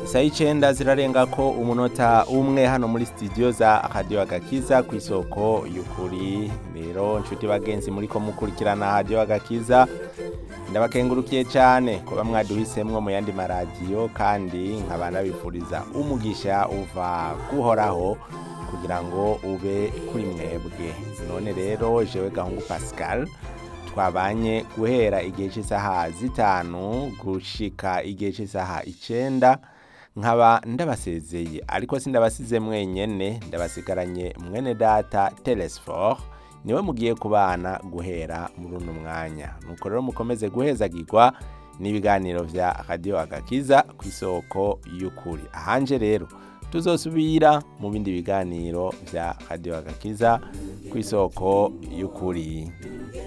isaha icenda zirarenga ko umunota umwe hano muri studio za radio agakiza ku isoko y'ukuri rero nshuti bagenzi muriko mukurikirana radio agakiza ndabakengurukiye cyane kuba mwaduhisemwo mu yandi maradiyo kandi nkaba nabifuriza umugisha uva guhoraho kugira ngo ube kuri mwebwe none rero jewe gahungu pascal twabanye guhera igihe cy'isaha zitanu gushika igihe cy'isaha icenda nkaba ndabasezeye ariko sindabasize mwenyene ndabasigaranye mwene data telesfor niwe mugiye kubana guhera muri uno mwanya nuko rero mukomeze guhezagirwa n'ibiganiro vya radio agakiza ku isoko y'ukuri ahanje rero tuzosubira mu bindi biganiro vya radio agakiza ku isoko y'ukuri